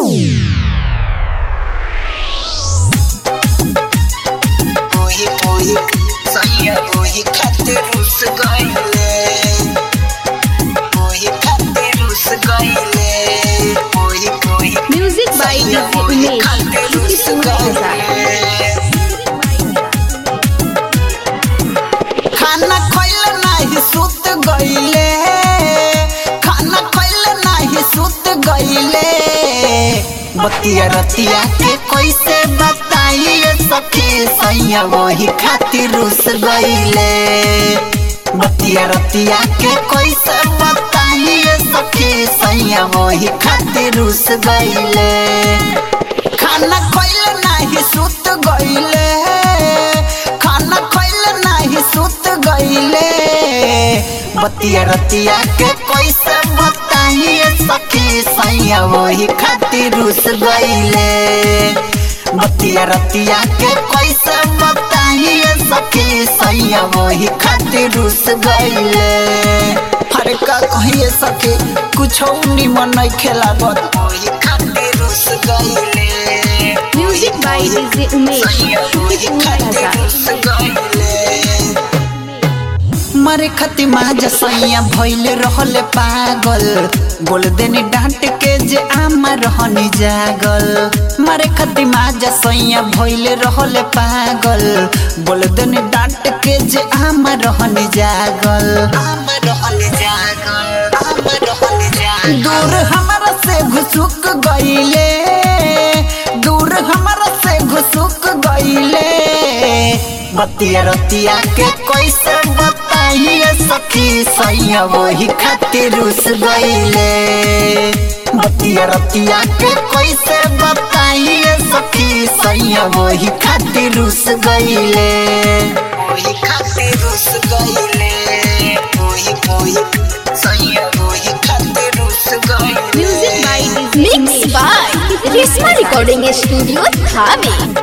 ओही ओही सैया ओही खातिर रुस गइले ओही खातिर रुस गइले ओही ओही म्यूजिक बाय सैया डीजे ओही उमेश खातिर किसी रुस सुंदर के साथ गइले खाना खइले नाही सुत गइले खाना खइले नाही सुत गइले बतिया रतिया के कैसे बताइए सखी सैया वही खातिर रुस गइले बतिया रतिया के कैसे बताइए सखी सैया वही खातिर रुस गइले खाना खइले नाही सुत गइले खाना खइले नाही सुत गइले बतिया रतिया के कैसे बताइए सखी सैया वही खातिर रुस गइले बतिया रतिया के कैसे बताइए सखी सैया वही खातिर रुस गइले अरे का कहिए सखी कुछ निमन नहीं खेला वही खातिर रुस गइले म्यूजिक बाय डीजे उमेश किसी सुंदर के साथ मरे खती माज सैया भइले रहले पागल बोल देनी डांट के जे आमा रहनी जागल मरे खती माज सैया भइले रहले पागल बोल देनी डांट के जे आमा रहनी जागल आमा रहनी जागल आमा रहनी जागल दूर हमारा से घुसुक गइले दूर हमारा से घुसुक गइले बतिया रतिया के कैसे बताइए सखी सैया वही खातिर रुस गइले बतिया रतिया के कैसे बताइए सखी सैया वही खातिर रुस गइले वही खातिर रुस गइले वही वही सैया वही खातिर रुस गइले music by DJ mix by Reshma recording studio Thawe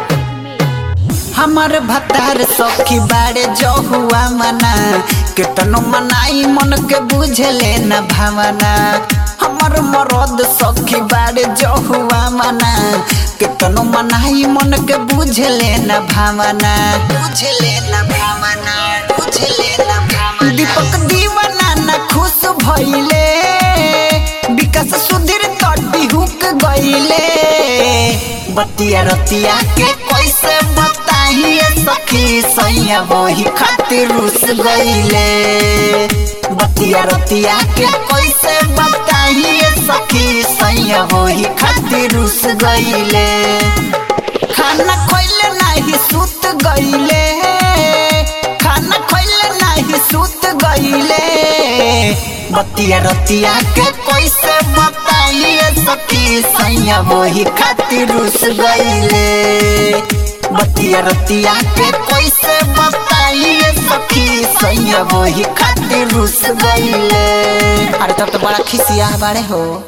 हमार भतार सखी बाड़े जो हुआ मना केतनो मनाई मन के बुझले न भावना हमार मरद सखी बाड़े जो हुआ मना केतनो मनाई मन के बुझले न भावना बुझले न भावना बुझले न भावना दीपक दीवाना न खुश भइले विकास सुधीर तटी हुक गइले बतिया रतिया के कैसे बताइए सखी सैया वही खातिर रुस गइले बतिया रतिया के कैसे बताइए सखी सैया वही खातिर रुस गइले खाना खइले नाही सुत गइले खाना खइले नाही सुत गइले बतिया रतिया के कैसे बताइए सखी सैया वही खातिर रुस गइले बतिया रतिया के कैसे बताइए सखी सैया वही खातिर रुस गइले अरे तब तो बड़ा खिसिया बाड़े हो